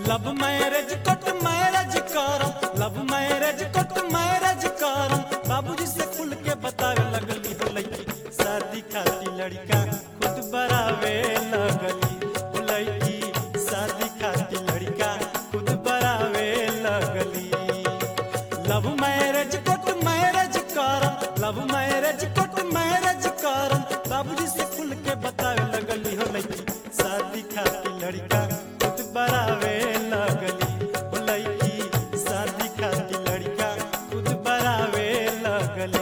love marriage court marriage करम love marriage court marriage करम बाबूजी से खुल के बतावे लगली हो लड़की शादी खाती लड़का खुद बरावे लगली हो लड़की शादी खाती लड़का खुद बरावे लगली लव मैरिज कट मैरिज करम लव मैरिज कट मैरिज करम बाबूजी से खुल के बतावे लगली हो लड़की शादी खाती लड़का खुद बरावे लगली हो लड़की शादी खाती लड़का खुद बरावे लगली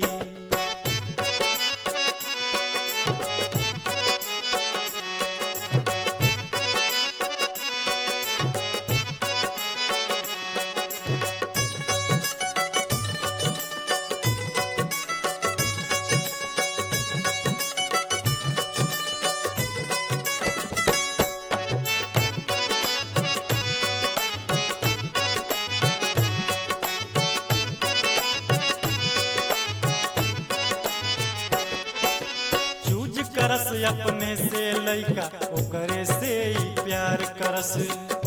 चूज करस अपने से लइका ओकरे से ही प्यार करस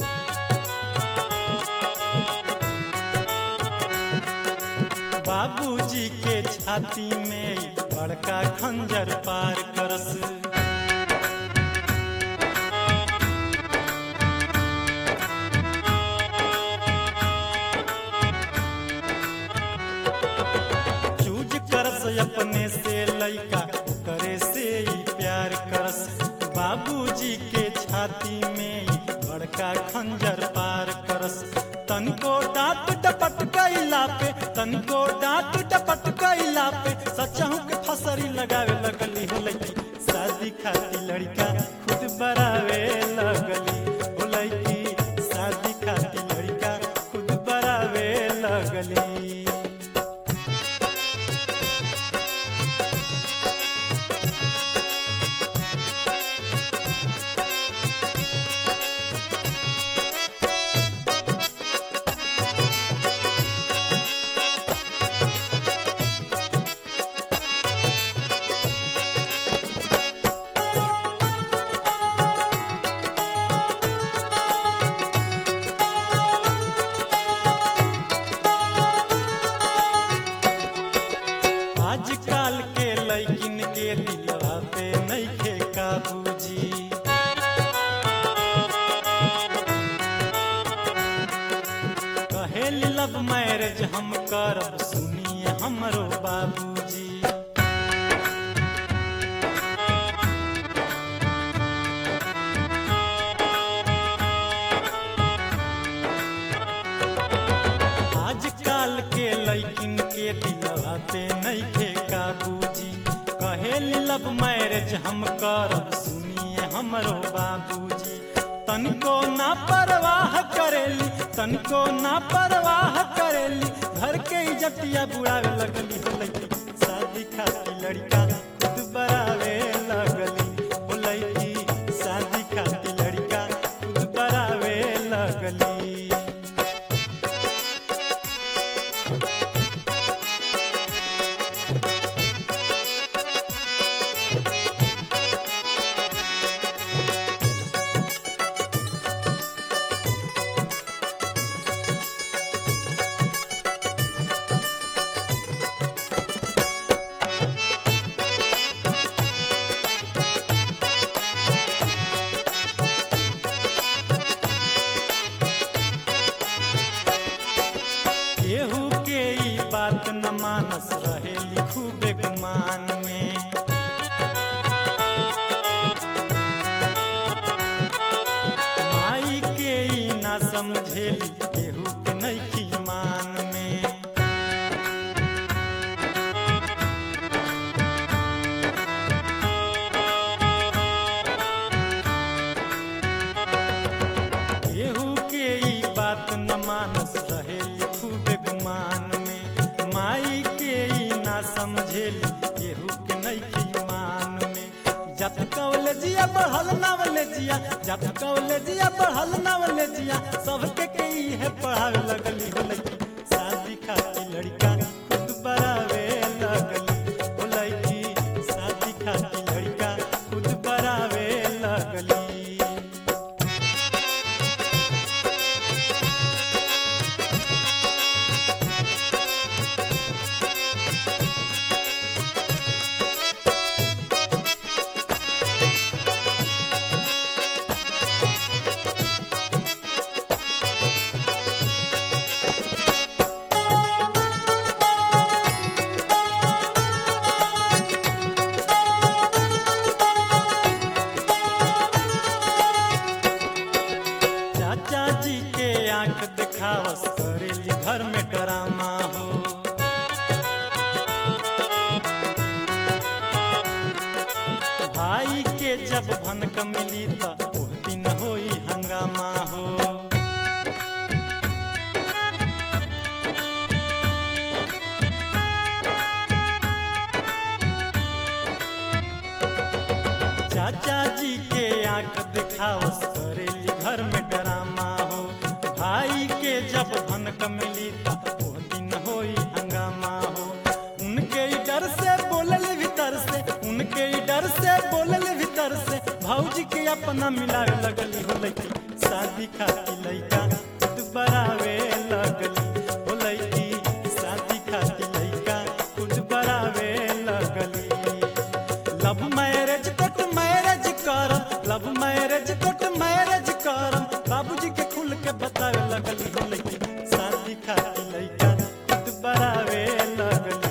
बाबूजी के छाती में ही बड़का खंजर पार करस चूज करस अपने से लइका करे से ही प्यार करस बाबूजी के छाती में ही बड़का खंजर पार करस तनको डांट डपट कैला पे तनको डांट डपट कैला पे सचहु के फसरी लगावे लगली हो लड़की शादी खाती लड़का खुद बरावे लगली हो लड़की शादी खाती लड़का खुद बरावे लगली आजकल के लैकिन के दिलवा पे नइखे काबूजी कहेली लव मैरिज हम करब सुनिए हमरो बाबूजी आजकल के लैकिन के दिलवा पे नइखे काबूजी कहेली लव मैरिज हम करब सुनिए हमरो बाबूजी तनिको ना परवाह करेली तनिको ना परवाह करेली घर के इज्जतिया बुढ़ावे लगली हो लड़की शादी खाती लड़का खुद बरावे लगली हो लड़की शादी खाती लड़का खुद बरावे लगली केहू के ई बात न मानस रहे खूबे गुमान में माई के ई ना समझेली केहू के नइखी मान में केहू के ई बात न मानस रहे खूबे गुमान में माई के ई ना समझेली केहू के नइखी मान में जब कॉलेजिया बढ़ल नवलेजिया जब कॉलेजिया बढ़ल नवलेजिया सबके के ई है पढ़ावे लगली हो लड़की शादी खाती लड़का खुद बरावे लगली हो लड़की शादी खाती लड़का खुद बरावे लगली दिखावस करेली घर में ड्रामा हो भाई के जब भनक मिली त ओह दिन होई हंगामा हो चाचा जी के आंख दिखावस करेली घर में ड्रामा हो भाई के जब भनक मिली त ओह दिन होई हंगामा हो उनके ही डर से बोलल भीतर से उनके ही डर से बोलल भीतर से भौजी के अपना मिलावे लगली हो लइकी शादी खाती लइका खुद बरावे लगली हो लइकी शादी खाती लइका खुद बरावे लगली लव मैरिज कोट मैरिज करम लव मैरिज कोट मैरिज करम बाबूजी के खुल के बतावे लगली हो लइकी शादी खाती लइका खुद बरावे लगली